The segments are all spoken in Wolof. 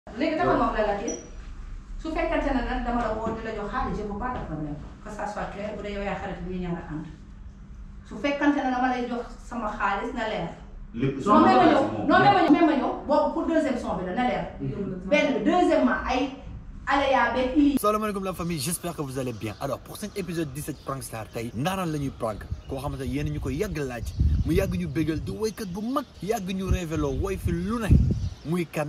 léegi dafa ma wax la la kii su fekkente ne nag dama la woo di la jox xaalis je veux pas de problème que ça soit clair bu dee yow yaa xarit bi ñu ñaar a ànd su fekkante ne dama lay jox sama xaalis na leer. lépp non même ma ñëw non même ma ñëw même ma ñëw boobu pour deuxième son bi la na leer. benn bi deuxièmement ay aléa beeg i. salaamaaleykum la famille j'espère que vous allez bien alors pour cet épisode 17 Prank Star tey ndaaraan la ñuy prank koo xamante ne yéen ñu ko yàgg laaj mu yàgg ñu bégal di woykat bu mag yàgg ñu révélo woy fi lu ne muy kan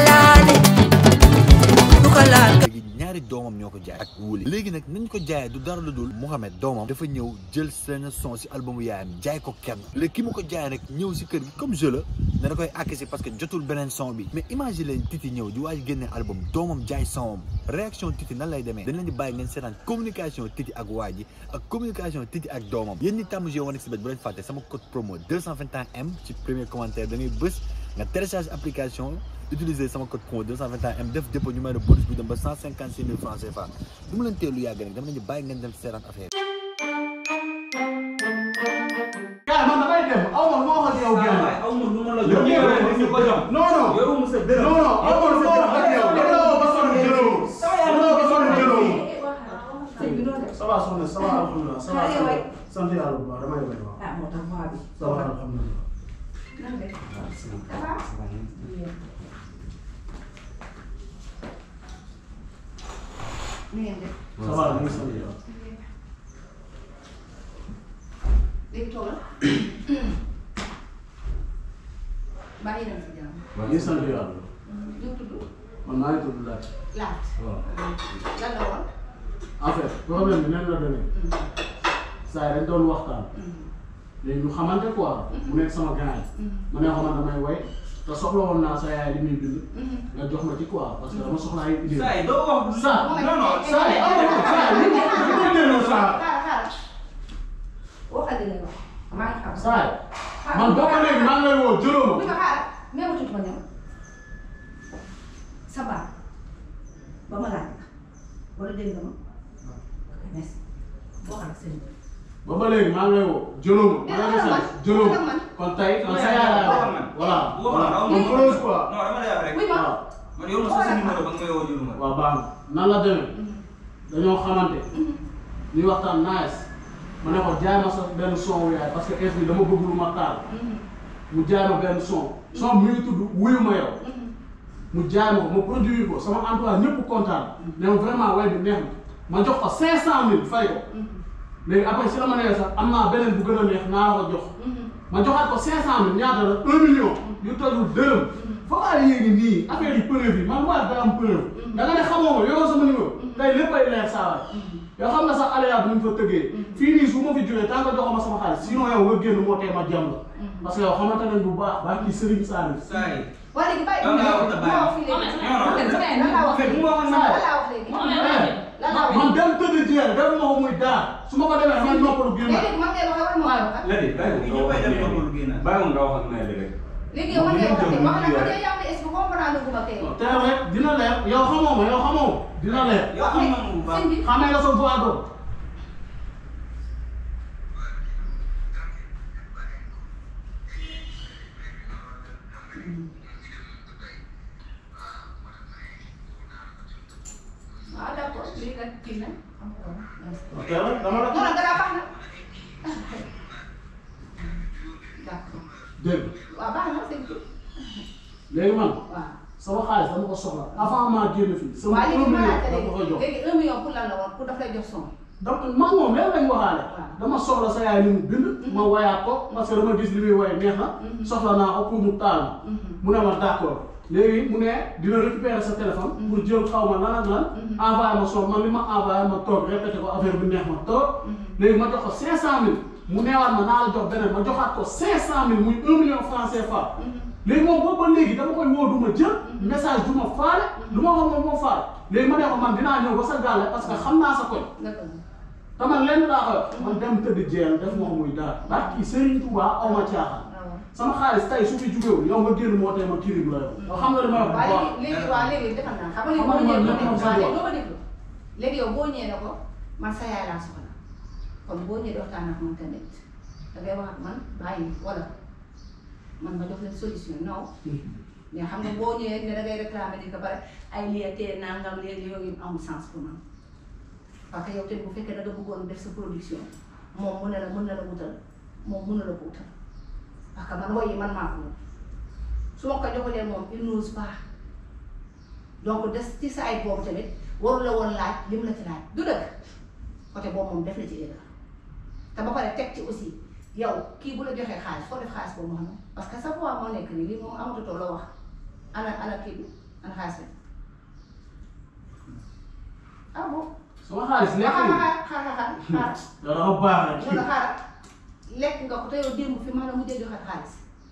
léegi ñaari doomam ñoo ko jaay ak wuli léegi nag nañ ko jaayee du dara lu dul Mouhamed doomam dafa ñëw jël seen son si albumu yaayam jaay ko kenn léegi ki mu ko jaay nag ñëw si kër gi comme je la ne da koy akisi parce que jotul beneen son bi mais imagine leen Titi ñëw di waaj génne album doomam jaay sonam réaction Titi nan lay demee dañ leen di bàyyi ngeen seetaan communication Titi ak waa ji ak communication Titi ak doomam yéen ñi tàmm jeu One Xbet bu leen fàtte sama code promo 221M ci premier commentaire da ngay bës nga télécharge application utiliser sama code promo 221M def dépôt ñu may la bonus bu dem ba 156 000 francs CFA du mu leen teelu yàgg nag dama leen di bàyyi ngeen dem seetaan affaire yaa man damay dem aw ma lu ma wax ak yow génn. aw ma lu ma la yow jox yow ñu ko jox non non yow mu sa dërëm non non aw ma lu ma wax ak yow. yow la woo ba sonn jëloo. yow la woo ba sonn jëloo. sëñ bi noonu def. ça va soxna ça va alhamdulilah ça va Xale waay. sant yàlla bu baax damay bay waaw. ah moo tax voix bi. ça va alhamdulilah. nan def. ça va. ni ngeen def. ça va ñu ngi sant yàlla. léegi toogal. bàyyi nañ si jàmm. ñu ngi sant yàlla. ñu tudd man maa ngi tudd Laaj. laat. waaw. lan la woon. en fait problème bi nen la demee. saa yi dañ doon waxtaan. léegi ñu xamante quoi. mu nekk sama gars yi. ma ne ko man damay way te soxla woon naa sa yaay li muy bind. nga jox ma ci quoi parce que dama soxla ay idée. saa yi doo wax saa non non saa yi aw ma saa yi li ma li ma delloo saa. xaaral xaaral. waxal li ngay wax. maa ngi xam. saa yi man boo ko léegi maa ngi lay woo jëloo bu ma. ñu ko xaaral même tuuti ma ñëw. sa baat ba ma laaj la wala dégg nga ma. ok merci. waxal ak sëñ bi. ba ba léegi maa ngi lay woo jëloo ma. maa ngi lay sant jëloo ma kon tey man sa yaay laa waxal wax. man. voilà waxal voilà man. man close quoi. non dama lay wax rek oui ma. waaw man yow ma sa numéro ba nga may woo jëlu ma waaw baax na nan la demee dañoo xamante ñuy waxtaan nice ma ne ko jaay ma sa benn son wu yaay parce que est bi dama bëgg lu ma taal mu jaay ma benn son son bi mu ngi tudd wuyu ma yow mu jaay ma ko ma produire ko sama entourage ñëpp kontaan ne ma vraiment way bi neex na ma jox ko cinq cent mille fay ko léegi après si la ma nee sax am naa beneen bu gën a neex naa la ko jox ma joxaat ko cinq cent mille ñaata la un million yu tojul dërëm foog a yéegi nii affaire yi preuve yi man waa da am preuve da nga ne xamoo ma yoroo sama numéro tey léppay leer saa waay yow xam nga sax aléa bu ñu fa tëggee fii nii su ma fi jógee tant que joxoo ma sama xaalis sinon yow nga génn moo tee ma jàmm la parce que yow xamante nañ bu baax baa kii Serigne Saliou saa yi waa léegi bàyyi Da ngaa ko wax ma wax fii léegi. non, non. lan laa wax fekk léegi. mu wax lan ak laa wax léegi. Eh, lan laa wax man dem tëdd jeer def ma ko muy daar su ma ko demee damay noppalu génn léegi man ngay waxee wala ma wax ak. léegi bàyyi ñu koy dem noppalu génn bàyyi nga wax ak Ndeye rek. léegi yow man ngay wax ak wax na ko tey yaa ngi est-ce que comprendre gu ma tey. tey rek dina leer yow xamoo ma yow xamoo ma dina leer yow xam nga mu bu baax sëñ bi xamee nga sa voix doom waaw d'accord lii nag kii na am ko ok dama la non non dara baax na d'accord dégg waaw baax na sëñ bi léegi man waaw. sama xaalis dama ko soxla avant maa génn fii sama waaw léegi un ma million laajte dama ko koy jox léegi un million pour lan la woon pour daf lay jox son. dama man moom léegi lañ waxaale Waaw. dama soxla sa yaay ni mu bind ma wayaat ko parce que dama gis li muy woy neex na soxla naa ko pour mu taal ma mu ne ma d'accord léegi mu ne dina récupérer sa téléphone pour jël xaw ma lan ak lan envoyé ma son man li ma envoyé ma toog répété ko affaire bi neex ma toog léegi ma jox ko cinq cent mille mu neewaat ma naa la jox beneen ma joxaat ko cinq cent mille muy un million franc CFA léegi moom boobu ba léegi dama koy woo du ma jël message du ma faale du ma wax moom moo faale léegi ma ne ko man dinaa ñëw ba sa gàlle parce que xam naa sa koñ d'accord te man lenn laa koy wax man dem tëdd jeel def ma muy dara ndax kii Serigne Touba aw ma caaxaan waaw. sama xaalis tey su fi jugewul yow nga génn moo tee ma kiribu la yow yow xam nga li may wax bu waaw baax léegi léegi waaw léegi defal naa xam nga léegi Xam nga boo ñëwee man doo lépp déglu moom waaw sa léegi doo ko déglu léegi yow boo ñëwee ne ko man sa yaay laa soxla kon boo ñëwee di waxtaan ak man tamit da ngay wax ak man bàyyi wala man ma jox leen solution non mais xam nga boo ñëwee ne da ngay réclamer di ko bare ay lii tee nangam léegi yooyu amul sens pour man parce que yow tamit bu fekkee da nga bëggoon def sa production moom mu ne la mën na la wutal moom mën na la ko wutal parce que man woy yi man maa ko moom su ma ko joxulee moom il n'ose pas donc des ci sa ay boobu tamit waru la woon laaj li mu la ci laaj du dëgg côté boobu moom def na ci erreur te ba pare teg ci aussi yow kii bu la joxee xaalis foo def xaalis boobu moom parce que sa voix moo nekk nii lii moom amatutoo la wax ana ana kii bi ana xaalis bi ah bon. sama xaalis nekk xaaral nii xaaral xaaral xaaral yow dafa baax rek wala xaaral lekk nga ko te yow démb fi maa la mujjee joxaat xaalis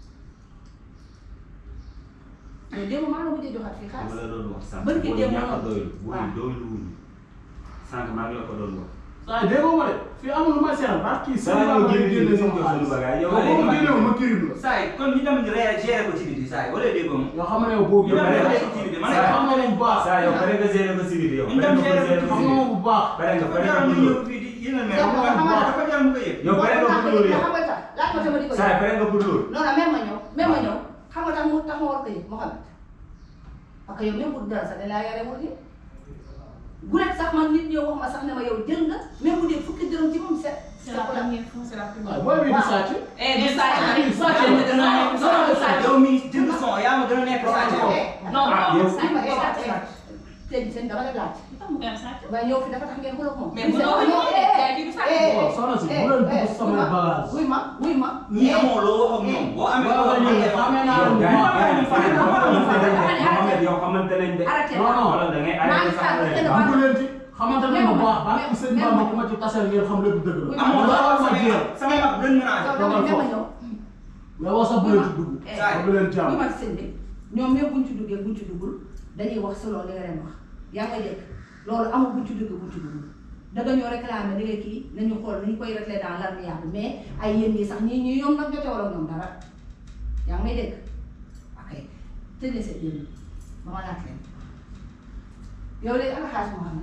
yow démb maa la mujjee joxaat fii dama xaalis. la doon wax sànq. Bërki booy démb ñàkk a noonu. doylu. waaw booy doylu wuñu. sànq maa ngi la ko doon wax. saa yi déggoo ma de fii amul lu may seetal parce que kii Saa sama yoo baa génne génne génne sama sama xaalis bagage yow yow boo ma génneewul ma kirib la saa yi kon ñu dem réagir ko ci biti saa yi wala déggoo ma. yoo xam ne yow boobu ñu yow dem pare réagir ci biti man Saa xam nga ne bu baax saa yow pare nga gérer ko si biti yow. ñu dem pare nga gérer ko ko xam nga ma bu baax pare nga dafa pare jar nga mu pour ñëw loolu. fii di yéen a mel. Yow dafa xam nga- dafa jar mu ko yëg. yow pare nga pour loolu yow. xam nga tax laaj ma sama di ko saa yi pare nga pour loolu. non non même ma ñëw même ma ñëw xam nga tax mu tax ma war ko yëg Mouhamed parce que yow même bu dara sax dañ laa yare wul nii bu nekk sax man nit ñëw wax ma sax ne ma yow jël nga même bu dee fukki dërëm ci moom set C'est la première fois, c'est la première waaw booy bi di sàcc Eh, du sàcc. kii sàcc Yaa ma la. gën a nekk non sàcc. yow mi jënd son yaa ma gën a nekk sàcc yow. Non, Ah, non, yow- sàcc. ma Sàcc. sàcc seen seen dama la laaj Tax mu gën sàcc. waaye ñëw fi dafa tax ngeen xuloo ak moom Mais bu doon ñëw de, jaay bi du sàcc. Waaw, soxna si, bu leen dugg sama bagage. wuy ma wuy ma ñi amoo loo wax ak ñoom boo amee loo wax ak ñoom. xamee naa yow lu gars yi baax gars yi Fan fan la fan fan la fan la Mohamed yow xamante nañ de. arrêté non non wala da ngay maa arrêté ngi sax xaar ba leen. kenn am ku leen ci xamante ne bu baax ba ci sëñ Bamba ku ma ci taseel ngeen xam lépp dëgg la amoo la loo war wax ma samay jéem mag samay mag dañ mën a yow àgg. dama ne ma ñëw mais wax sax bu leen ci dugg Eh, ba bu leen bu jàmm ma sëñ bi ñoom même buñ ci duggee buñ ci duggul dañuy wax selon li nga leen wax yaa ngay dégg loolu amul buñ ci duggee buñ ci duggul danga ñoo réclamer da nga kii nañu xool nañu koy réglé dans l'amiable mais ay yéen ñii sax ñii ñii ñoom nag jote wala ñoom dara yaa ngi may dégg ok tëjee seen yéen ba ma laaj leen yow léegi ana xaalis moo xam ne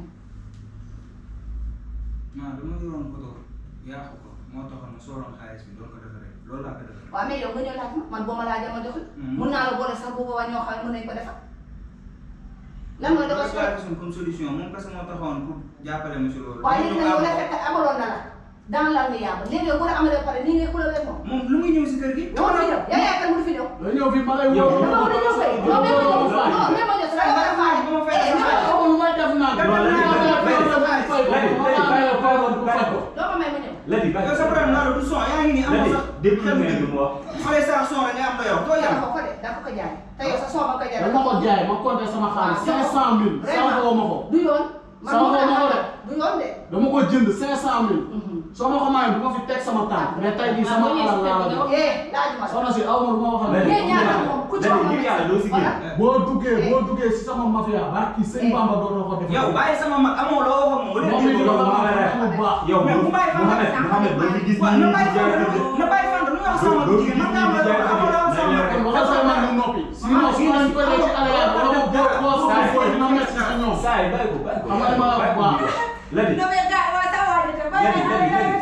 non dama yoroon ko door yaaxu ko moo taxoon ma sooroon xaalis bi doon ko defaree loolu laa ko defaree. waaw mais yow nga ñëw laaj ma man boo ma laajee ma jox la Mhm. mun naa la boole sax bu boobaa ñoo xam ne mën nañu ko defar lan mooy defar loolu laa gisoon comme solution moom parce que moo taxoon pour jàppale ma si loolu. waaye léegi nag yow la Dama fekk amaloon na la dans l'amiable léegi yow bu la amalee pare nii ngay xulal ak moom. moom lu muy ñëw si kër gi. dama fi ñëw yaa yaakaar mu fi ñëw. da ñëw fii ma lay woo Yow- dama war a ñëw kay non même ma ñëw non même ma ñëw sa dama war a faale. Dama fay eh dama dama fay. ñëw xamul lu may def naan Yow lan la dama lan la lay lan la fay ko Ladi, Ladi, ma bàyyi lay ko, fay bàyyi ko ko, bu faj ko doo ko may ma ñëw. Ladi bàyyi yow sa problème naa la du son yaa ngi nii amoo Ladi sax. déglu xel ngeen lu mu wax. xoolee sa son rek nga am doyoo doo yaa yàlla. ko ko de daa ko ko jaay te yow sa soo ma ko jaay. dama ko jaay ma compté sama xaalis cinq cent mille sànqoo ma ko du yoon. man Sama moo ko ma ko tax de. du yoon de. dama ko jënd cinq cent mille Mhm. soo ma ko mayee du ma fi teg sama tànk mais tey jii sama alal laa la jox eh laajuma la. soxna si aw ma lu ma wax ak Ladi Yéen ñaar moom. nag moom ku ci Ladi wax ngir yàlla doo si génn. Voilà. boo duggee boo duggee si sama mafia barki sëñ Bamba dootoo ko def yow bàyyi sama mag amoo loo wax ak moom. moom mi wala ñu déggoo doon ma. wax bu baax yow mais bu bàyyi fan la Mohamed Mohamed doo fi gis waaw nii na di bàyyi jaay fan kër na bàyyi fan lu ñu wax sama mag Doo fi jigéen man gis nga am nii di loo jaay amoo loo wax sama mag. kër kon waxal say mag ñu noppi sinon su ma ñu koy def ci àll yàlla dama boo boo Saa boo yi. boo dina metti si ñoom saa yi bàyyi ko bàyyi ko Xam nga dama la wax bu baax. Ladi non mais gars waaye saa waay de Ladi, Ladi, Ladi.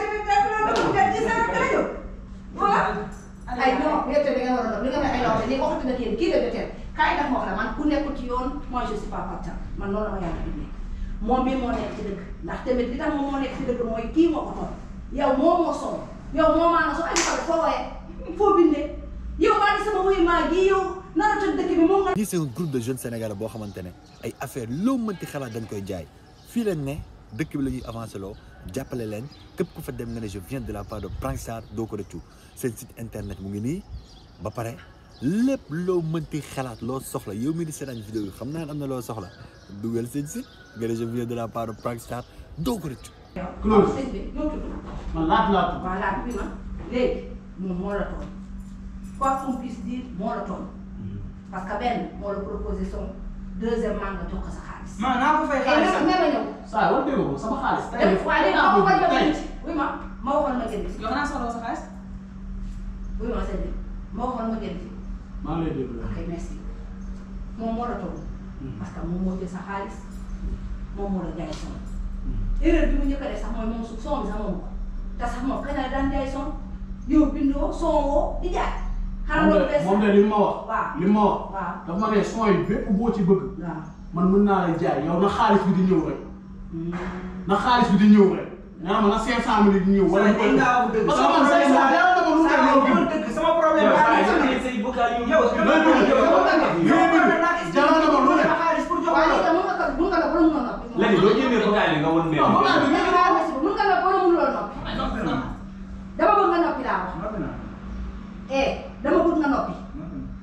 ay non yow tamit da nga war a doon li nga may ay loo xam ne waxatu na yéen kii la jotee kaay nag ma wax la man ku nekkul ci yoon moi je suis pas partant man loolu la ma yàlla bindee moom bii moo nekk ci dëgg ndax tamit li tax moom moo nekk ci dëgg mooy kii moo ko toll yow moo moo sonn yow moo maanaam su ay xale foo wooyee foo bindee yow maa ngi sama wuyu maa gi yow nara tëdd dëkk bi moom nga. lii c'est un groupe de jeunes sénégalais boo xamante ne ay affaire loo mënti xalaat dañ koy jaay fii leen ne dëkk bi la ñuy avancé loo jàppale leen képp ku fa dem nga ne je viens de la part de Prankstar doo ko rëccu seen site internet mu ngi nii ba pare lépp loo mënti xalaat loo soxla yow mi di seetaan vidéo yi xam naa ne am na loo soxla dugal seen site nga ne je viens de la part de Prankstar doo ko rëccu Close. sëñ bi ñoo tudd. man laat laat voilà bi ma léegi moom moo la toll quoi qu'on puisse dire moo la toll parce que benn moo la proposé son deuxièmement nga jox ko sa xaalis. man naa ko fay et xaalis même même ñëw. saa yi war dégg ko sama xaalis tey dem waaye léegi ma waxoon ma tey jënd ci oui ma ma waxoon ma jënd ci yow xanaa soxla sa xaalis oui ma sëñ bi ma waxoon ma jënd ci maa ngi lay déglu ok merci moom moo la toll parce que moom moo jël sa xaalis moom moo la jaay son erreur bi mu njëkk a def sax mooy moom su son bi sax moom ko te sax moom kañ la daan jaay son yow bindoo son woo di jaay xanaa moom loolu de bees moom de li ma wax. waaw li ma wax. waaw dafa ma ne son yi bépp boo ci bëgg. waaw man mën naa lay jaay yow na xaalis bi di ñëw rek. na xaalis bi di ñëw rek. nee na ma na 500000 di ñëw. wala Sa dañ ngaa wax dëgg. parce que man say son dara dama lu Sa ne yow loolu bu dëgg sama problème yow baa saa ngi yi ci. say vocal yu yow yow yow loolu yow loolu yow loolu jaral na ma lu ne. xaalis pour jox waaye la. léegi mun nga ko mun nga la borom mun noppi léegi doo génnee vocal yi nga won mère non vocal bi mun nga la mun nga la borom mun loo noppi Noppi naa. dama bëgg nga noppi laa wax Noppi naa. eh dama bëgg nga noppi Noppi naa.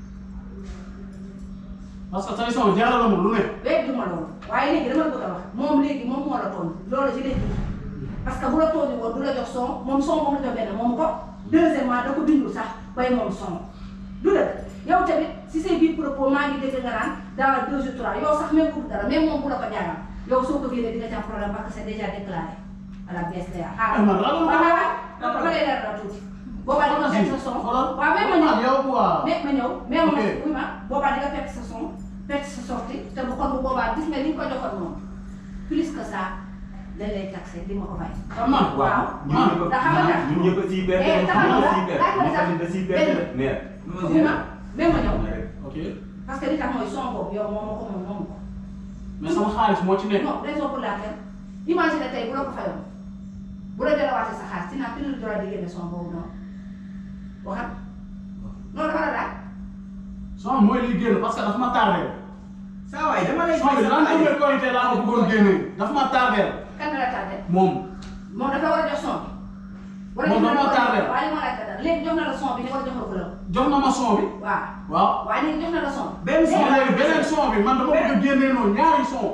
parce que say son jaral na ma lu ne. léegi duma loolu waaye léegi dama la bëgg a wax moom léegi moom moo la tooñ loolu ci léegi parce que bu la tooñu woon du la jox son moom son moom la jox benn moom ko deuxièmement da ko bindul sax bay moom son du dëgg yow tamit si say biir propos maa ngi dégg nga naan dans deux jours trois yow sax même bu dara même moom bu la ko jaayam yow soo ko génnee di nga ci am problème parce que c'est déjà déclaré à la BSDA Eh, man ragal ma waaw waaw waaw ba lay leer la tuuti boobaa di nga fekk sa son xoolal waaw même ma ñëw yow quoi. mais ma ñëw mais ma Ok. oui ma boobaa di nga perte sa son perte sa sortie te bu kon bu boobaa gis nga li nga ko joxoon noonu plus que ça dañ lay taxé di ma ko fay. xam naa waaw ñun ñëpp ndax xam nga ñun ñëpp a siy perte Eh, ñun taxaw ñëpp a na siy perte laaj ma moom sax tamit da siy perte de mère. oui ma même ma ñëw ok parce que li tax mooy son boobu yow moom moo ko moom moom ko. mais sama xaalis moo ci nekk. non raison pour laquelle imagine tey bu la ko fayoon bu la delawaatee sa xaalis dinaa plus le droit di génne son boobu noonu waxat noonu dafa la daal. son mooy liy génn parce que dafa ma tardé. Saa waay dama lay son bi lan xaalis. la korité laa ko bëggoon génnee dafa ma tardé kan la tardé moom. moom dafa war a jox son bi. wala Moom jox na dafa la tardé. waaye li ma laaj dara léegi jox na la son bi ni wala jox na ko la jox na ma son bi. waaw waaw. waaye léegi jox na la son. Benn son son léegi beneen son bi man dama bëgg a génnee noonu ñaari son.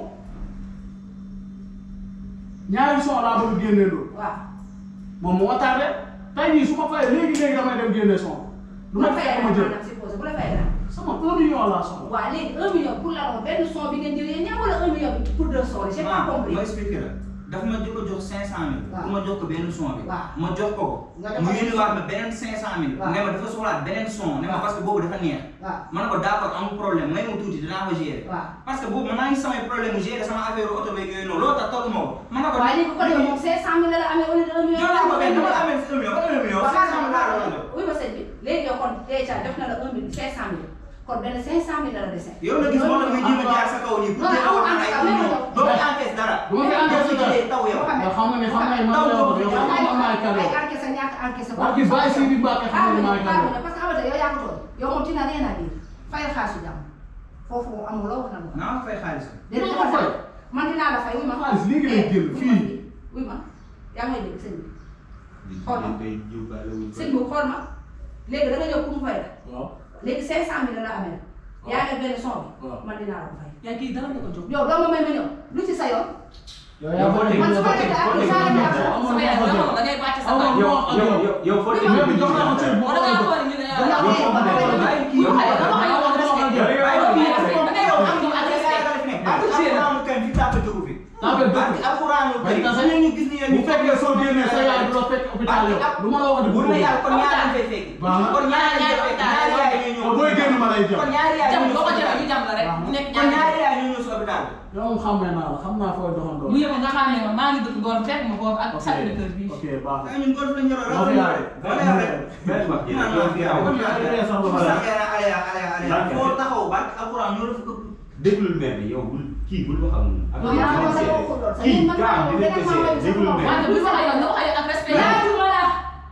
ñaari son laa bëgg a génnee noonu. waaw moom moo ma tardé tey jii su ma fayee léegi léegi damay dem génne son. bu lu la ma fayee fekk ma jël maanaam supposé bu la fayee dara. sama un million laa soxla. waaw léegi un million pour la woon benn son bi ngeen jëlee ñaar wala un million bi pour deux sons j'ai pas compris. ma expliqué la dafa ma jëkk a jox cinq cent mille Waaw. pour ma jox ko benn son bi Waaw. ma jox ko ko Nga jox ko mu benn yónniwaat son. ma beneen cinq cent mille Waaw. ne ma dafa soxlaat beneen son ne ma Waaw. parce que boobu dafa neex waaw ma ne ko d'accord amul problème may ma tuuti dinaa ko gérer waaw. parce que boobu man naa ngi samay problème mu gérer sama affaire oto beeg yooyu noonu loolu tax tollu ma ko ma ne ko waaye léegi kon yow moom cinq cent mille la amee au lieu de un million. jox naa ko benn dama la amee un million ba un million waaw cinq cent mille laa la doon jox oui ma sëñ bi léegi yow kon déjà jox na la un million cinq cent mille kon benn cinq cent mille la la dese. yow na gis moo tax muy jéem a jaar sa kaw nii pour Non, jéem a amul wax ay encaisse, un million amul doo ko encaisse dara du ma fi encaisse doo ko jëlee taw yow nga xam nga ne xam nga ne man la ko yow xam nga man maay kan ay yow. encaisse ñàkk encaisse. Waa kii bàyyi si di Mbàkke xam nga ne maay kan yow. parce que xamante yow yaa ko toll yow moom ci na rien à dire fayal xaalisu jàmm foofu amul loo wax na naa ko fay xaalis déedéet Dina ko fay. man dinaa la fay wuy ma. Xaalis léegi lay génn Eh, fii. wuy ma yaa ngi may dégg sëñ bi xool ma tey jiw baale wuñ sëñ bi xool ma léegi da nga ñëw pour mu fay la waaw. léegi cinq cent mille la amee yaa ngi benn son bi waaw. man dinaa la ko fay. yaa kii dara nga ko jóg. yow doo ma may ma ñëw lu ci sa yoon. yow yaa foo teg man su ma foo teg defee foo teg ak foo saa teg la sama yaay dama ko da ngay wàcc sa Aw ma kaw. lu yow ma wax ak yow yow. yow yow foo teg Yow Même jox naa ko cër bu Wala ma ngaa ko xool ñu ne yow yow. eh, ba pare yow- bàyyi kii Yow xale dama koy wax respect. yow yow Ay, yow yow da ngay wax am ak respect. alxuraanu karim fi tàppe dugg fi Tàppe dugg. barki alxuraanu Bañ karim tase. ñu ñu gis ni yéen bu fekkee soo génnee sa yaay du la fekk hôpital yow lu ma la wax de bu bu na yàlla kon ñaar lañ fay fekk Baax na. kon ñaar lañ fay fekk ñaari yaay ñoo ñëw yow booy génn ma lay jëm. kon ñaari yaay jam ñoo ñëw boo ko si jëlee hôpital ñu jam la rek. mu nekk kon ñaari ñaari yaay ñoo ñëw si hôpital yow moom xàmmee naa la xam naa fooy doxandoo. bu yëpp nga xam ne ma maa ngi dëkk Ngor fekk ma foofu ak ok Sacré-Cœur bii. ok baax na. ay ñun golf lañ ñoro Moo fi yaay. wala yaa rek benn wax ji naan yow fi yow aw. Yaa ngi ree sax ba pare. sax yaa alaya alaya alaya foo taxaw barki alxuraan ñoo la fa këpp déglul mère bi yow bul kii bul wax ak moom. ak Non, yaa moom ko seede. waxul lool. kii Man gaa maa dinañ ko ngi seede leen di déglul wax. mère. wante bu ñu waxee yow nga wax ak respect. laajuma la.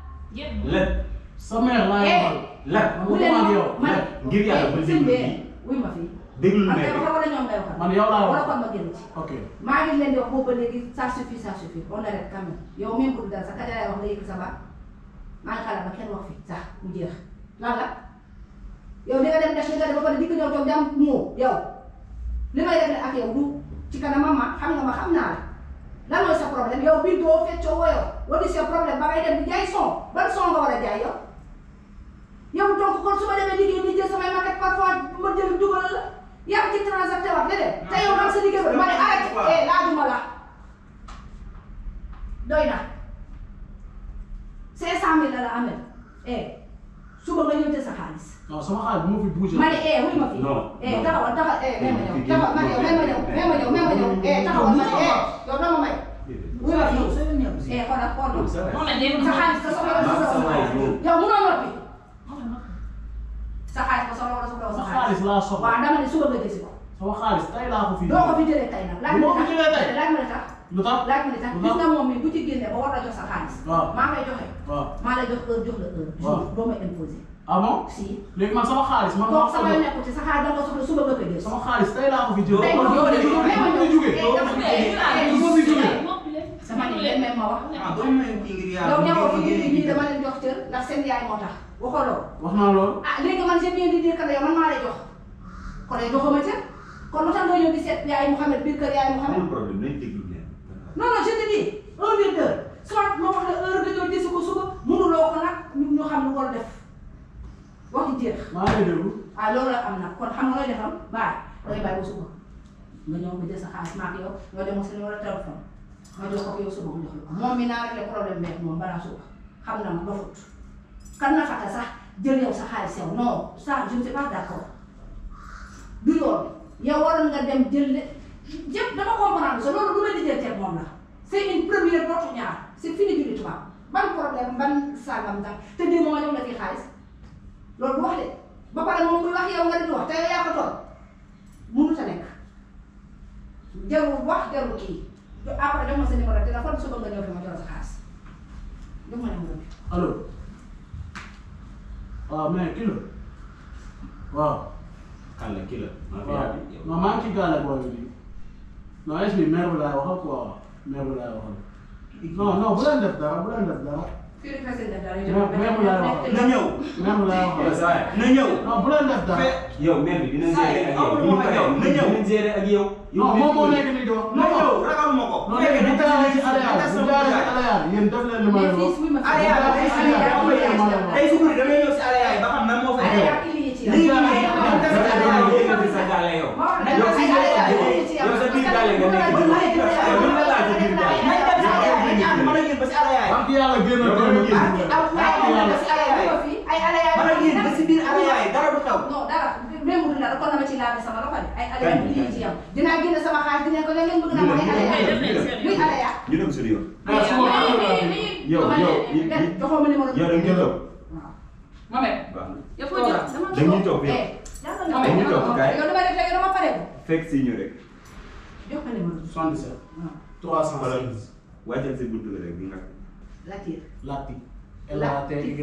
lépp sa mère laa Eh. yebal. lépp man bu waxuma leen ak ma yow. man ngir yàlla bul sëñ déglu bi kii. wuy ma fii. déglul man mère kay bi. waxal wala ñoom ngay waxal. man yow laa wala wax. kon ma génn ci. ok maa ngi leen di wax boobu ba léegi ça suffit ça suffit on arrête quand même yow même bu dul dara sax ka jaay wax nga yëg sa baat maa ngi xalaat ba kenn wax fi sax mu jeex lan la yow li nga dem def li nga def ba pare dikk ñëw toog jàmm moo yow li may def ne ak yow du ci kanamam ma xam nga ma xam naa la lan mooy sa problème yow bii doo feccoo woyoo wala sa problème ba ngay dem di jaay son ban son nga war a jaay yow yow donc kon su ma demee liggéey ni jël samay maquette parfois ma jël dugal la yaa ngi ci transacté waat déedéet te yow daal sa liggéey ba ma ne arrêté eh laajuma la doy na cinq cent mille la la amee eh suba nga ñëw jël sa xaalis non sama xaalis bu ma fi bougé. ma ne eh wuy ma fi Non, eh non. taxawal taxawal eh même ma ñëw taxawal ma ñëw même ma ñëw même ma ñëw même ma ñëw eh taxawal ma ne eh yow doo ma may wuy ma fi eh xoolal xool Yow sa waay. moom la dégg sa xaalis sa soxla Maa sa waay yow. yow munoo noppi soxla wala soxla wala sa sa xaalis xaalis laa soxla waaw dama ne suba nga jësi ko sama xaalis tey laa ko fi doo ko fi jëlee tey nag laaj Doo ma ko li fi jëlee tey? tax laaj ma li tax lu tax laaj ma li tax Lu gis tax? nga moom mi bu ci génnee ba war la jox sa xaalis waaw maa ngay joxe waaw maa lay jox heure jox la heure Waaw. jour doo ma imposé ah bon si léegi man sama xaalis man maa kooku ko sama jox nekku ci sa xaalis da nga ko soxla suba nga koy jël sama xaalis tey laa ko fi jël tey kon moom yow de yow yow may ma de ñëw jógee eh, dama ne eh, du ma fi jógee sama ne leen may ma wax ah doo may kii ngir yàlla. yow ñëwoo fi bu ñii génnee ñii dama leen jox cër ndax seen yaay moo tax waxoo loolu wax naa loolu ah léegi man j'ai bien di dire que ne yow man maa lay jox kon yow joxoo ma cër kon lu tax nga ñëw di seet yaay Mouhamed biir kër yaay Mouhamed amul problème nañ déglu leen. non non je te dis un minute d'heure soit ma wax la heure nga ñëw gis ko suba mënuloo ko nag ñu ñu xam lu war a def wax ci jeex maa ngi lay déglu ah loolu la am nag kon xam nga looy defam baax dangay bàyyi ba suba nga ñëw nga jël sa xaalis maak yow nga dem sa numéro téléphone nga jox ko yow suba mu jox la ko moom mi naa régler problème beeg moom balaa suba xam na ma dofut kan na fàtte sax jël yow sa xaalis yow non ça je ne suis pas d'accord du yoon yow waroon nga dem jël le jëpp dama comprendre sa loolu lu may di jël teeg moom la c'est une première dootu ñaar c'est fini julli tubaab ban problème ban sangam tam te démb ma ñëw la fi xaalis loolu du wax de ba pare moom muy wax yow nga di wax te yow yaa ko toll mënut a nekk jarul wax jarul kii après jox ma sa numéro téléphone suba nga ñëw fi ma jox la sa xaalis jox ma numéro bi. allo waaw mais kii la waaw kan la kii la. maa fi waaw yaa bi yow. non maa ngi ci gaale booy bi non est-ce que maire bi laay waxal quoi maire bi laay waxal non non bu leen def dara bu leen def dara fii rek la seen def dara Mais- mais mu lay wax. na ñëw. maire bi laay yow waxal saa yi. na ñëw. non bu leen def dara Fe- yow mère bi dina Saa gérer yi, ak yow. amul bu ñu ma paree yow, na ñëw. dina gérer ak yow. non moom moo nekk nii di wax na non ñëw non ragaluma ko. non léegi bu jaaree ci aléa bu jaaree ci aléa yéen def leen li ma mais leen fii wax suy ma Allez, allez, allez, allez, allez, allez. tey si guddi damay ñëw si Alé yaay ba xam nan moo fay ay ñëw. yaa indi ci Lii yow. nii, ay yow yaa def indi sa ci gàlle, yow. yow sa gàlle yow. moo wax yow dëgg si ay yaa yow indi ci yow. yow sa biir gàlle nga nekk. Yow ay yaa indi ci yow. yow lan la laaj sa biir gàlle. nañ dem si Alé yaay ñu ànd man ak yéen ba si Alé yaay. wax yàlla génn Yow génn dama génn. génn. aw ay yaa indi ci ay yaa indi fi ay Alé yaa man ak yéen ba si biir Alé yaay dara du xew. non dara démb du dara kon dama ci laal sama loxo de ay Alé yaa indi ci yow dinaa génne sama xaalis dinañ ko léeg-léeg bëgg naa ko ay Alé yaa luy Alé yaa ñu dem suñu yoon. ah su ma mais xamee mais laa mais yow, dama yow, ne- yi- de- yi- joxoo ma numéro yow da nga toog. waaw Mohamed baax na. yow foo jëm dama dañuy toog yow. eh jàngal nga Mohamed, ma. dañuy toog kaay. yow dama def léegi dama pare ko fekk si ñu rek. jox ma numéro bi 77 waaw 316 wàccal si buntu bi rek bi nga. Latir Lati L A T Y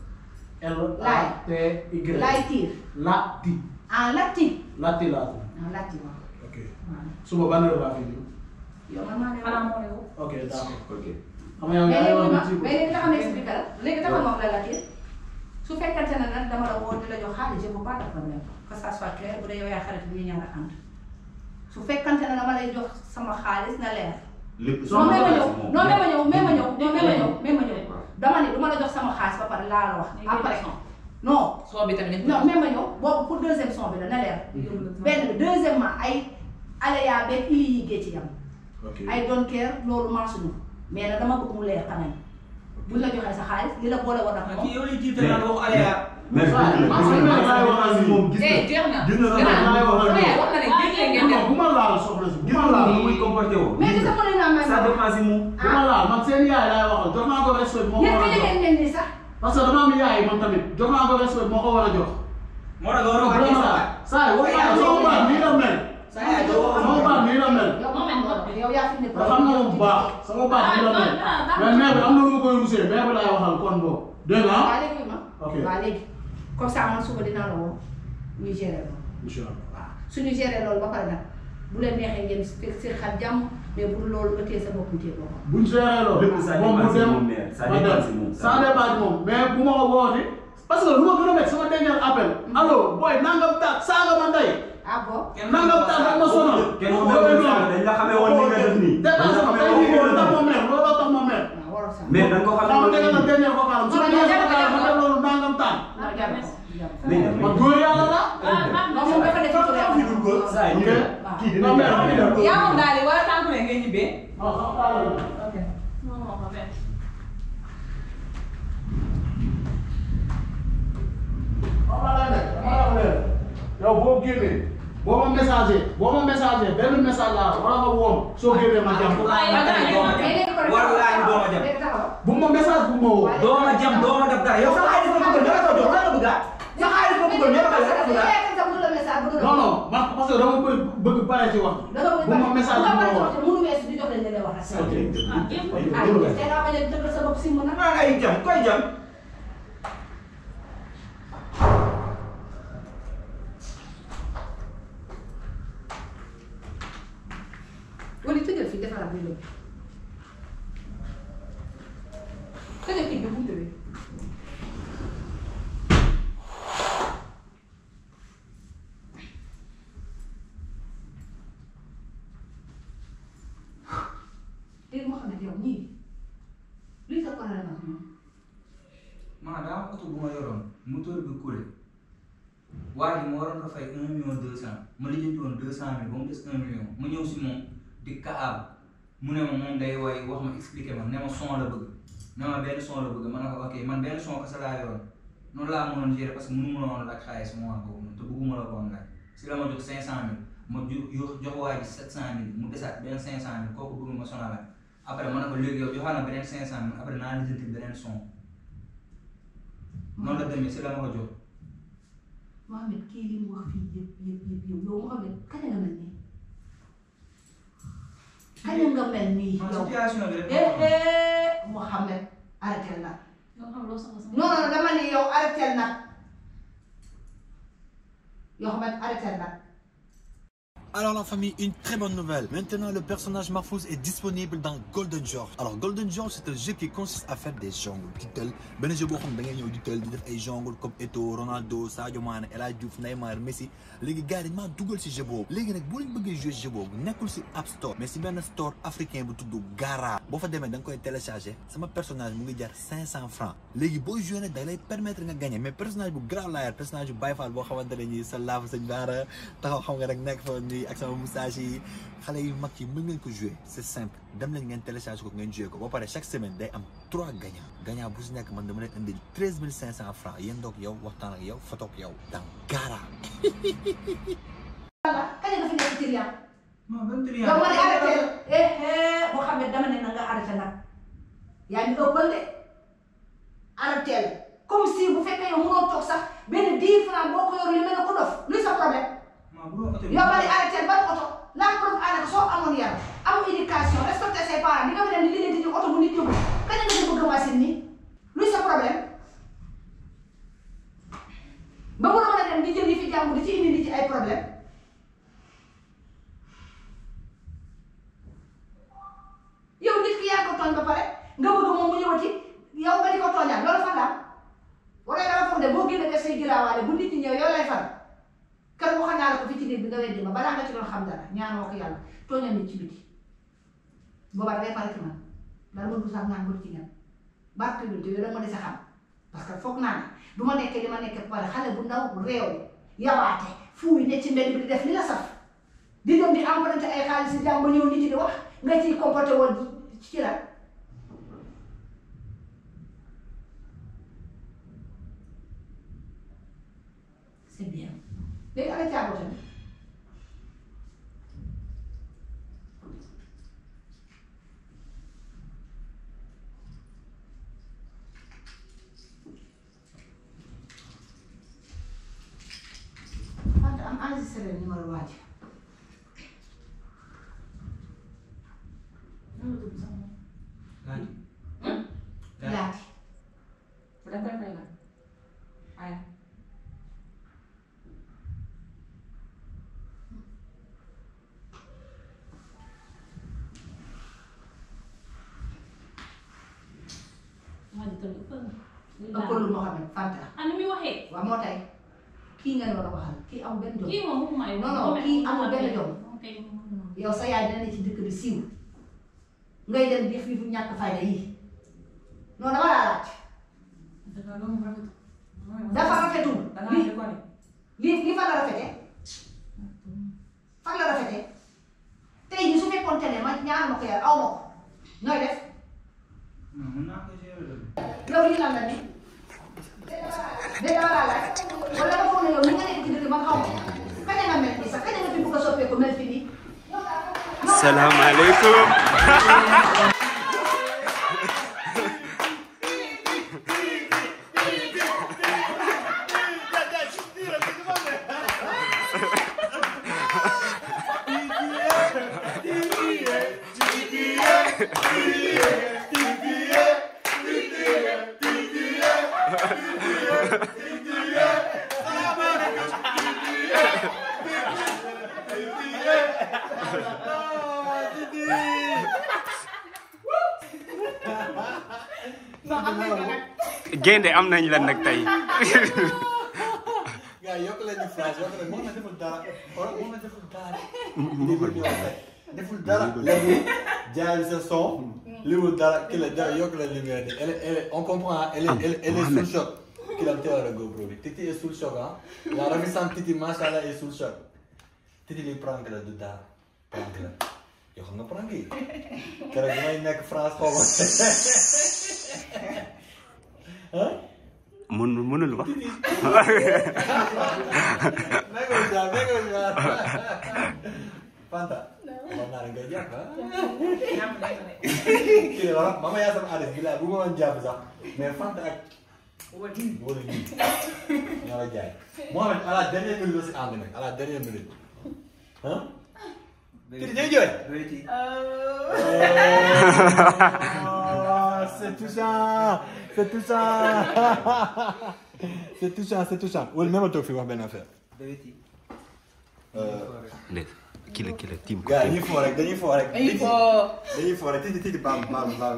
L A T Y laay tiir Lati ah Latir Lati laa tudd ah Latir waaw ok waaw suba ban heure laa fi ñëw yow man maa ne xanaa moo lay woo. ok d'accord ok. xam nga yow mais yaa ngi léegi wax ma ni ci mais léegi taxaw na expliqué la léegi taxaw ma wax la Latir su fekkante ne nag dama la woo di la jox xaalis je veux pas de problème que ça soit clair bu dee yow yaa xarit bi ñu ñaar a ànd su fekkante ne dama lay jox sama xaalis na leer lépp non mais ma ñëw moom. non mais ma ñëw mais ma ñëw non mais ma ñëw mais ma ñëw dama ne du ma la jox sama xaalis ba pare laa la wax après non soo bi tamit non mais ma ñëw boobu pour deuxième son bi la na leer benn bi deuxièmement ay aléa beeg ili yi gée ci yam ok ay don't care loolu marsuñu mais nag dama bëgg mu leer quand même buñ la joxee sa xaalis li la boole woon ak kii moom yow lay tiital naan waxu Alé yaay. mais waaw, gis man nga man man laay gis waxal nga ni moom gis eh nga. jeex na gis nga man gannaaw laay waxal sama ni yaay wax na ne génne ngeen dem bu ma laal soxla si bu gis ma nga laal moom muy comporté woo. mais gis nga mën naa may ça ma dépend si moom. bu ma laal man seen yaay laay waxal jox naa ko respect moo ko yéen war ka a jox yëgeen ngeen ni sax parce que dama am yaay man tamit jox naa ko respect moo ko war a jox moo tax nga war a wàccee sa waay. saa yi wax naa sama baat nii la mel sa yaay doo wax sama baat nii la mel yow moom nga yow yaa fi ne nga xam nga moom bu baax sama baat nii la mel mais mère bi am na lu ma koy rusee mère bi laay waxal kon boobu dégg nga waa léegi ma ok waa léegi comme ça man suba dinaa la woo ñu gérer loolu incha allah waaw suñu gérer loolu ba pare nag bu leen neexee ngeen fekk seen xel jàmm mais bu dul loolu nga téye sa bopp mu téye boppam buñ seeree loolu Lépp ça moom dépend bu si dem moom, mère. Ça ma dépend dem si moom. ça dépend si moom mais bu ma ko woote parce que lu ma gën a métti sama dernier appel allo booy nangam taat saaga ma ndey ah bon nangam taat rek ma sonal kenn ku nekk dañ la xamee woon ni nga def nii. dañ la dépassé ma xamee tey woon jii ni nga loolu tax def ma mer looloo tax ma mer waaw waroo sax mais dañ ko xam xamee nga woon dégg na ni dernier vocal am su ma dernier vocal ma def loolu nangam taat non jar ko jar ko. mais man góor yàlla la non moom dafa def ci fi dul ko. saa yi ñu Ok. ne kii dina non mais am ñëw. na yaa moom daal di wala tànku ne ngay ñibbee. non xam nga la ok non non Mohamed. xam nga la nekk dama la wax leen yow boo génnee boo ma messager boo ma messager benn message laa wala nga woom soo génnee ma jàmm waaye yow dara yow mais léegi ko def Wallaahi doo ma jam. léegi taxaw. bu ma message bu ma woo doo ma jam doo ma def dara yow sa xaalis la bëgg dara ko jox lan la bëgg ah. sa xaalis boobu ko ñoo ko Parce que sa yaay sa bu la message bu la non non man parce que dama bëgg bëgg pare ci wax da nga bëgg bu ma message bi ma wax mënu weesu di jox leen li wax ah jéem ko. ah te nga bañ a dëggal sa bopp si mu nag ah ay jam koy jam wala tëjal fii defaraat bi léegi tëjal fii bi buntu bi léegi moo xam ne yow ñii luy sa problème ak ñoom man daa am oto bu ma yoroon moteur bi coulé waa ji ma waroon ko fay un million deux cent ma lijjanti woon deux cent mille ba mu des un million ma ñëw si moom di kaab mu ne ma moom day woy wax ma expliqué ma ne ma son la bëgg ne ma benn son la bëgg ma ne ko ok man benn son kese laa yoroon noonu laa mënoon gérer parce que mënu ma woon laaj xaalis moment boobu noonu te bëgguma la ko woon laaj si la ma jox cinq cent mille ma ju jox jox waa ji sept cent mille mu desaat beneen cinq cent mille kooku bëgg ma sonalaat après ma ne ko léegi yow joxaat na beneen cinq cent mille après naa lijjanti beneen son noonu la demee si la ma ko jox Mohamed kii li mu wax fii yëpp yëpp yëpp yow yow Mohamed kañ nga mel nii kañ nga mel nii man yow situation bi rek eh eh Mohamed arrêté nag Yow xam loo soxla sama. non non dama ni yow arrêté nag yow Mohamed arrêté nag Alors la famille, une très bonne nouvelle. Maintenant, le personnage Marfouz est disponible dans Golden George. Alors Golden George, c'est un jeu qui consiste à faire des jongles. di tël benn jeu boo xam ne da ngay ñëw di tël di def ay jongles comme Eto'o Ronaldo Sadio Mané El Hadji Diouf Neymar Messi léegi gars yi dañ maa dugal si jeu boobu. léegi nag boo leen bëggee jouer jeu boobu nekkul si App Store mais si benn store africain bu tudd Gara. boo fa demee da nga koy télécharger sama personnage mu ngi jar 500 francs léegi boo jouer nag da lay permettre nga gagner mais personnage bu grave laa yor personnage bu Baye Fall boo xamante ne nii sa laafu sëñ Baara taxaw xam nga rek nekk fa nii ak sama moustache yi xale yu mag yi mën ngeen ko jouer c'est simple dem leen ngeen télécharge ko ngeen jouer ko ba pare chaque semaine day am trois gagnants gagnant bu si nekk man dama leen indil treize mille cinq cent francs yéen doog yow waxtaan ak yow photo ak yow dans Gara. voilà kañ nga fi nekk ci Riyad non ban triant yow ma ne arrêté eh eh Mohamed dama ne na nga arrêté nag yaa ngi ëppal de arrêté comme si bu fekkee yow mënoo toog sax benn dix francs boo ko yor li mel ne ko dof luy sa problème maa bu doon oto bi yow ma ne arrêté ban oto la preuve ànd soo amoon yar am éducation respecté ses parents di nga fi ne li leen di oto bu nit yóbbu kañ nga di bëgg machine ni luy sa problème ba mu mën a dem di jël yi fi jàmbur di ci indi nit ci ay problème yow nit ki yaa ko tooñ ba pare nga bëgg moom mu ñëwati yow nga di ko tooñaat loolu fan la wala dama foog ne boo génne def say giraawaale bu nit ñi ñëw yow lay fan kër bu xam naa la ko fi ci néeg bi nga weddi ma balaa nga ci doon xam dara ñaanoo ko yàlla tooñal nit ci biti boobaa dangay pare ci man dara ma du sax naan mbër ci ngeen barke bi yow dama dese xam parce que foog naa ne du ma nekkee li ma nekkee ba pare xale bu ndaw réew yabaate fuuy ne ci mbedd bi di def li la saf di dem di emprunté ay xaalis si jàmm ba ñëw nit ñi di wax nga ciy comporté woon ci la c'est bien léegi ana caabu tamit Fanta am enregistré numéro waa ji Nan la tudd sax moom. laaj laati Bu da koy fay la. Aya. Waa ji tamit ëppal na. ëppalul Mohamed Fanta Ah, ni muy waxee. waaw moo tay kii nga war a waxal kii amul benn jom Kii moom waxuma ay Non, non, kii amul benn jom. Moom kay moom. yow sa yaay dina ne ci dëkk bi siiw ngay dem def yi fu ñàkk fayda yi non dama laa laaj Dafa loolu mu rafet. dafa rafetul Dangaa li déconné. li li fan la rafete fan la rafete tey jii su fekkoon te ne ma ñaan ma ko yàlla aw ma ko nooy def non mën naa ko gérer de. yow lii lan la ni de dama laa laaj wala nga foog ne yow ni nga nekk ci dëkk ma xaw ma kañ nga mel nii sax kañ nga fi bëgg a soppeeku mel fi nii salaamaaleykum gaynde am nañ la nag tey gars yokk leen ñu phrase yokk leen moom la deful dara xoolal moom la deful dara. deful dara deful dara. léegi jaay sa son. liwul dara ki la dara yokk leen lumière nii elle est elle est on comprend ah elle est elle est elle est sous le choc. ki la teewal a GoPro bi Titi est sous le choc ah. la ravissante Titi macha allah est sous le choc. Titi li prank la du dara prank la yoo xam nga prank yi. keroog bi may nekk France xaw ma. ah. mun mënul wax Mega jaar mega jaar. Fanta. Mama naa nga jàpp ah. Kii la wax mama yaa sama adresse bi laa bu ma doon jàpp sax mais Fanta ak. wala lii ñoo la jaay. Mohamed à la dernière minute la si ànd nag à la dernière minute. ah. Kii day jooy. Oh, c'est touchant c'est touchant c'est touchant c'est touchant wala même toog fi wax benn affaire. léegi kii la kii la tiim ko gars dañuy foo rek dañuy foo rek. dañuy foo. dañuy foo rek titi titi baam baam baam.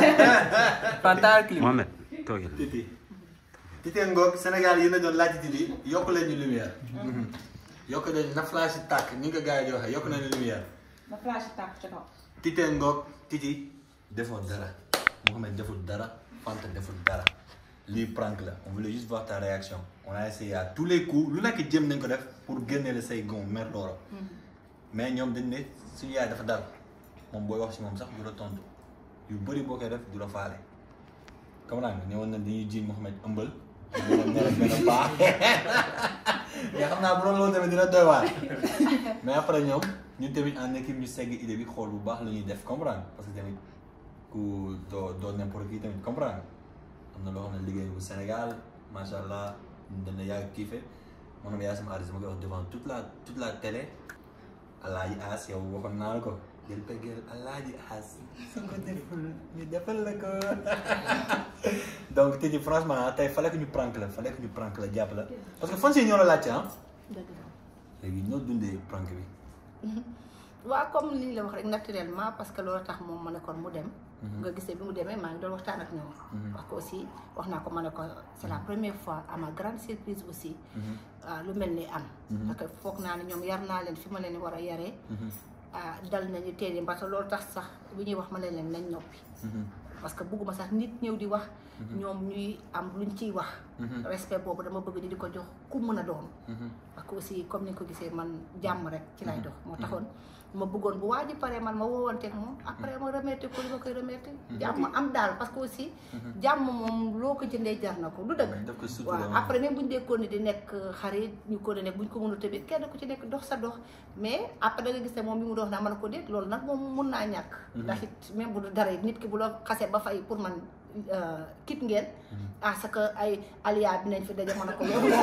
Fantal clip. Mohamed toogil titi. titi ngoog Sénégal yi na doon laaj titi yokk leen ñu lumière. yokk leen na flash tàkk ni nga ko gars yi di waxee yokk nañu lumière. ma flash tàkk ci kaw. titi ngoog titi defoo dara Mohamed deful dara Fanta deful dara lii prank la on voulait juste voir ta réaction on a essayé à tous les coups lu nekk jëm nañ ko def pour génne la say gon mer loora mais ñoom dañ ne suñu yaay dafa dal moom booy wax si moom sax du la tontu yu bëri boo koy def du la faale comme naa nga ñëwoon na dañuy jiiñ Mohamed ëmbal ñu ne benn baax mais xam naa bu doon loolu tamit dina doy waar mais après ñoom ñun tamit en équipe ñu segg idée bi xool bu baax la ñuy def comprendre parce que tamit ku doo doo n'importe qui tamit comprendre am na loo xam ne liggéey bu Sénégal macha allah dana yàgg kiife moo xam ne yaa sama artiste ma koy wax devant toute la toute la télé alaaji As yow waxoon naa la ko jël peggeel alaaji As su ko deful ñu defal la ko donc tey jii franchement tey fallait que ñu prank la fallait que ñu prank la jàpp la parce que fan si ñoo la laajte ah dëgg la. léegi ñoo dundee prank bi waaw comme li ñu la wax rek naturellement parce que loolu tax moom ma ne kon mu dem. nga gisee bi mu demee maa ngi doon waxtaan ak ñoom. parce que aussi wax naa ko ma ne ko c'est la première fois à ma grande surprise aussi. ah, lu mel ni am. parce que foog naa ne ñoom yar naa leen fi ma leen war a yaree. ah dal nañu teel parce que loolu tax sax bi ñuy wax ma leen leen nañ noppi. parce que bugguma sax nit ñëw di wax. ñoom ñuy am luñ ciy wax. respect boobu dama bëgg ni di ko jox ku mën a doon. parce que aussi comme ni nga ko gisee man jàmm rek ci lay dox moo taxoon ma bëggoon bu waa ji paree man ma woowanteeg moom après ma remercier ko li ma koy remercier jàmm am daal parce que aussi jàmm moom loo ko jëndee jar na ko du dëgg daf ko sutura waaw après même bu ñu dee ni di nekk xarit ñu ko nekk bu ñu ko mënul tamit kenn ku ci nekk dox sa dox mais après da nga gis ne moom bi mu dox naa mën ko déet loolu nag moom mun naa ñàkk ndax it même bu dara it nit ki bu la xasee ba fay pour man kit ngeen à ce que ay alia dinañ fi daje mën a ko loolu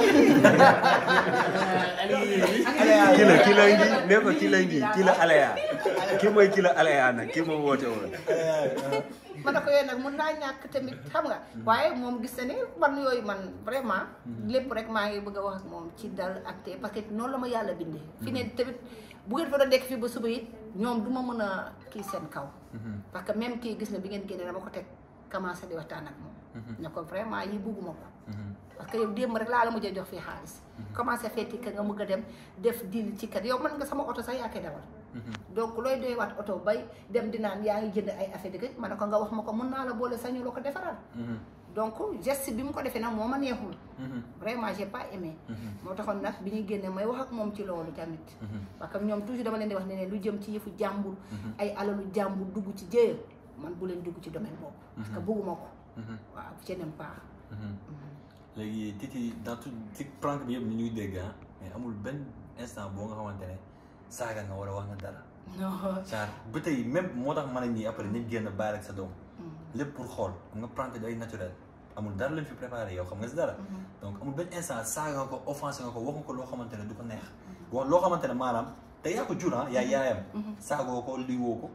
kii la kii la ngi ne ko kii la ngi kii la alaya kii mooy kii la alaya nag kii moom woote woon ma ne ko yooyu nag mun naa ñàkk tamit xam nga waaye moom gis na ne man yooyu man vraiment lépp rek maa ngi bëgg a wax ak moom ci dal ak te parce que noonu la ma yàlla bindee fi ne tamit bu ngeen fa doon nekk fii ba suba it ñoom du ma mën a kii seen kaw parce que même kii gis na bi ngeen génnee dama ko teg commencé di waxtaan ak moom ne ko vraiment yi bugguma ko parce que yow démb rek laa la mujjee jox fii xaalis commencé feeti ka nga mugg a dem def dil ci kat yow man nga sama oto sax yaa koy dawal donc looy doy waat oto bay dem di naan yaa ngi jënd ay affaire dëgg ma ne ko nga wax ma ko mun naa la boole sañu la ko defaral donc geste bi mu ko defee nag moo ma neexul vraiment j'ai pas aimé moo taxoon nag bi ñuy génne may wax ak moom ci loolu tamit parce que ñoom toujours dama leen di wax ne ne lu jëm ci yëfu jàmbur ay alalu jàmbur dugg ci jéeya man bu leen dugg ci domaine boobu parce que bugguma ko waaw je n'aime pas léegi Titi dans tout ci prank bi yëpp ni ñuy dégg ah mais amul benn instant boo nga xamante ne saaga nga war a wax nga dara non genre ba tey même moo tax mën a ñii après nit génn bàyyi rek sa doom lépp pour xool xam nga prank day naturel amul dara lañ fi préparé yow xam nga si dara donc amul benn instant saaga nga ko offensé nga ko wax nga ko loo xamante ne du ko neex wax loo xamante ne maanaam te yaa ko jur ah yaa yaayam saagoo ko lii woo ko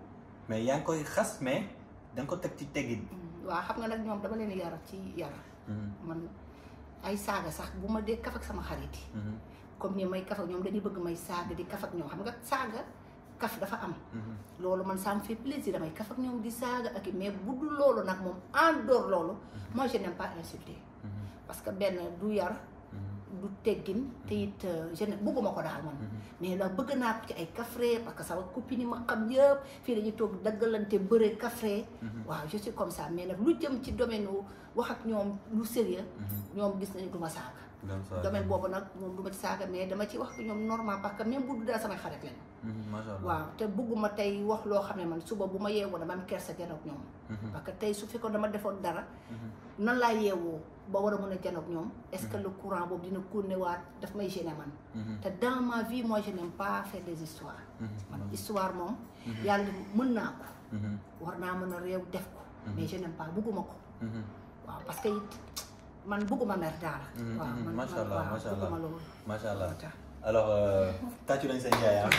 mais yaa ngi koy xas mais da nga ko teg ci teggin. waaw xam nga nag ñoom dama leen yar ci yar man ay saaga sax bu ma dee kaf ak sama xarit yi comme ni may kaf ak ñoom dañuy bëgg may saaga di kaf ak ñoom xam nga saaga kaf dafa am loolu man ça me fait plaisir damay kaf ak ñoom di saaga ak i mais bu dul loolu nag moom en dehors loolu moi je n'aime pas insulter parce que benn du yar du teggin te it je ne bëgguma ko daal man mais la bëgg naa ko ci ay kafre parce que sama copine yi ma xam yëpp fii dañuy toog daggalante bëre kafre waaw je suis comme ça mais nag lu jëm ci domaine wu wax ak ñoom lu sérieux ñoom gis nañu du ma saaga domaine boobu nag moom du ma ci saaga mais dama ci wax ak ñoom normal parce que même bu du dara samay xarit lañu macha allah waaw te bëgguma tey wax loo xam ne man suba bu ma yeewoo dama am kersa janoog ñoom parce que tey su fekkoon dama defoon dara nan laa yeewoo ba war a mën a janoog ñoom est-ce que le courant boobu dina continuer waat daf may gêner man te dans ma vie moi je n'aime pas faire des histoires man histoire moom yàlla mën naa ko war naa mën a réew def ko mais je n'aime pas bëgguma ko waaw parce que it man bëgguma mer daal waaw man macha allah waaw macha allah bëgguma loolu macha allah moo tax. alors tàccu nañ seen jaay ah.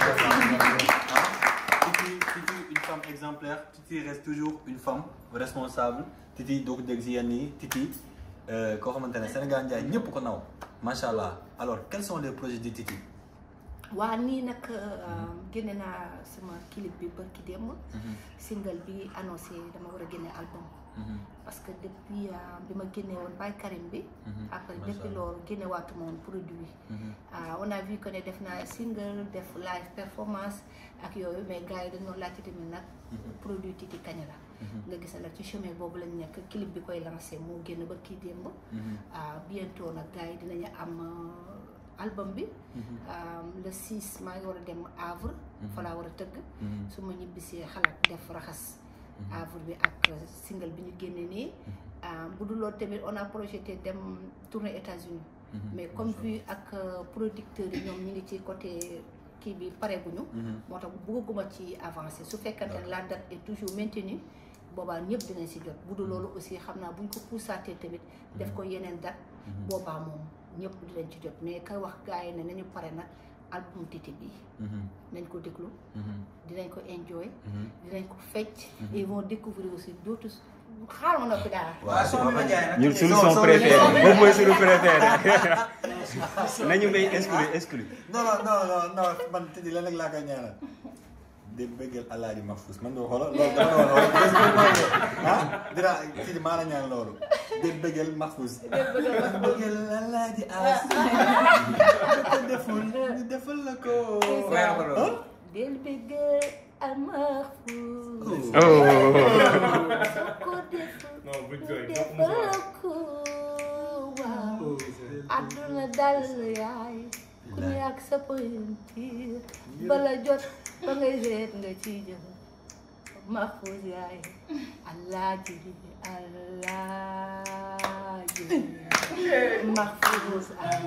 Titi Titi une femme exemplaire Titi reste toujours une femme responsable Titi doo ko dégg si yenn yi Titi koo xamante ne Sénégal njaay ñëpp ko naw macha allah alors quels sont les projets de Titi. waa nii nag génne naa sama clip bi bërki démb single bi annoncé dama war a génne album parce que depuis bi ma génne woon Baye Karim bi après Macha depuis Allah. loolu génne waatuma woon produit ah on a vu que ne def naa single def live performance ak yooyu mais gars yi dañoo laajte tamit nag produit Titi kañ la nga gis nag ci chemin boobu lañ nekk clip bi koy lancé moo génn ba kii démb ah bientôt nag gars yi dinañu am euh, album bi ah, le 6 maa ngi war a dem Havre fa laa war a tëgg su ma ñibbisee xalaat def raxas Havre bi ak euh, single bi ñu génne nii ah, bu dul loolu tamit on a projeté dem tourner États-Unis mais comme vu ak euh, producteurs yi ñoom ñu ngi ci côté kii bi pareeguñu moo tax bëgguma ci avancer su fekkante ne la date est toujours maintenue boobaa ñëpp dinañ si jot bu dul loolu aussi xam naa buñ ko poussaatee tamit def ko yeneen date boobaa moom ñëpp dinañ ci jot mais ka wax gars yi ne nañu pare nag album Titi bi nañ ko déglu dinañ ko enjoy dinañ ko fecc et ils vont découvrir aussi d'autres xaaral ma noppi daal waaw son bi ma jaay nag. ñun suñu son préféré boobu mooy suñu préféré nañu may exclu exclu non non non non non man Titi lan rek laa koy ñaanal de bëggal Alaaji Mahfouz man doo xoolal loolu dama doon xoolal ah dina Titi maa la ñaan loolu de bëggal Mahfouz bëggal Alaaji As ko deful ñu defal la ko Weer ko loolu. del bëgg Mahfouz oh soo ko deful mu defal ko waaw àdduna dal yaay ku ne ak sa pointure bala jot ba ngay seet nga ci jëm Mahfouz yaay alaaji alaaji Mahfouz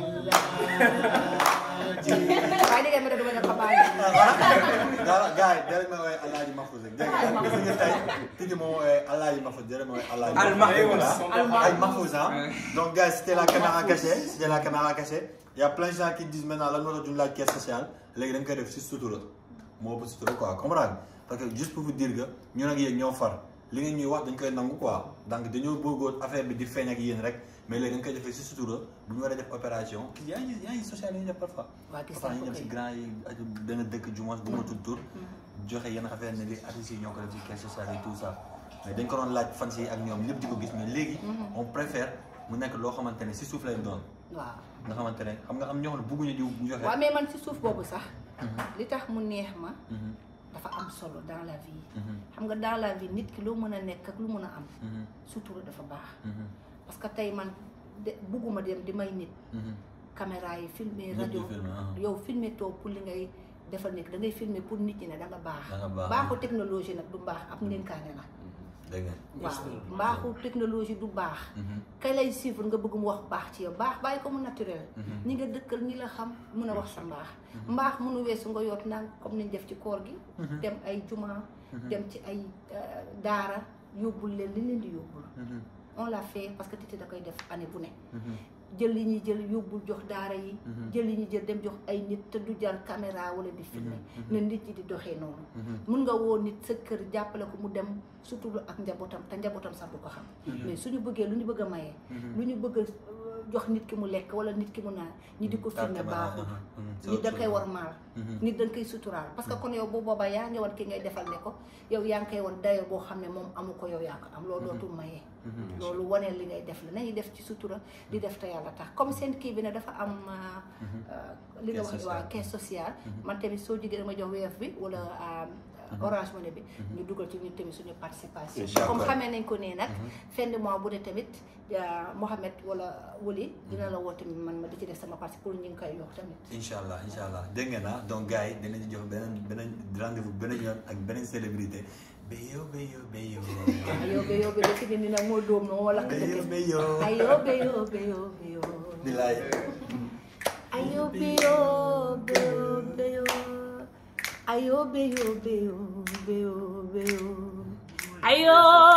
alaaji waaye dégg nga ma ne dama ne ko bàyyi gaa gaa yi dara ma woowee Alaaji Mahfouz rek dégg nga gis nga tey Titi moo woowee Alaaji Mahfouz dara ma woowee Alaaji Al Mahfouz. Al Mahfouz hein donc gars c'était la caméra cachée c'était la caméra cachée y a plein de gens qui disent maintenant lan moo tax duñu laaj caisse sociale léegi dañ koy def si sutura moo ëpp sutura quoi comprendre parce que juste pour vous dire que ñun ak yéen ñoo far li ngeen ñuy wax dañ koy nangu quoi donc dañoo bëggoon affaire bi di feeñ ak yéen rek mais léegi dañ koy defee si sutura bu ñu war a def opération kii yaa ngi yaa ngi social yi ñu def parfois waa gis parfois naa ñu ko dem si kay. grand yi aju benn dëkk du moins bu ma tudd tur joxe yenn affaire ne li artistes yi ñoo ko def ci caisse sociale et tout ça mais dañ ko doon laaj fans yi ak ñoom ñëpp di ko gis mais léegi on préfère mu nekk loo xamante ne si suuf lay doon waaw nga xamante ne xam nga am ñoo xam ne bëgguñu di joxe waaw mais man ci suuf boobu sax li tax mu neex ma Mhm, dafa am solo dans la vie mhm, xam nga dans la vie nit ki loo mën a nekk ak lu mën a am mhm, sutura dafa baax mhm, parce que tey man de bugguma dem di may nit mhm. caméra yi filmer Ñëpp di rajo filmer, ah. yow filmer toog pour li ngay defal nit da ngay filmer pour nit ñi ne da nga baax Da nga baax. baaxu technologie nag du baax am ndénkaane la dégg nga waaw mbaaxu technologie du baax Mhm, kay lay suivre nga bëgg mu wax baax ci yow baax bàyyi ko mu naturel Mhm. ñi nga dëkkal ñi la xam mun a wax sa mbaax mbaax mënu weesu nga yoot naan comme niñ def ci koor gi dem ay juma dem ci ay euh, daara yóbbul leen li leen di yóbbul mhm, on l'a fait parce que Titi da koy def année bu ne mhm, jël li ñuy jël yóbbul jox daara yi jël li ñuy jël dem jox ay nit te du jar caméra wala di filmer na nit ñi di doxee noonu mun nga woo nit sa kër jàppale ko mu dem surtout ak njabootam te njabootam sax du ko xam mais suñu bëggee lu ñu bëgg a mayee lu ñu bëgg a jox nit ki mu lekk wala nit ki mu naan ñi di ko filmer baaxul nit da koy war maal nit da nga koy suturaal parce que kon yow bu boobaa yaa ngi wan ki ngay defal ne ko yow yaa ngi koy wan dayo boo xam ne moom amu ko yow yaa ko am loolu dootul mayee loolu waneel li ngay def la nañuy def ci sutura di def te yàlla tax comme seen kii bi ne dafa am li nga wax waa caisse sociale man tamit soo jógee dama jox weef bi wala orange money bi ñu dugal ci ñun tamit suñu participation comme xamee nañ ko nii nag fin de mois bu ne tamit Mohamed wala Wuli dina la woo tamit man ma di ci def sama parti pour ñu ngi koy yox tamit incha allah incha allah dégg ngeen ah donc gars yi dinañu jox beneen beneen rendez-vous beneen yoon ak beneen célébrité béyo béyo béyo ayo béyo bi dëkk bi ni nag moo dóom no moo lakk béyo dëkk béyo ayo béyo béyo béyo bilaay ayo béyo béyo béyo ayo béyo béyo béyo béyo ayo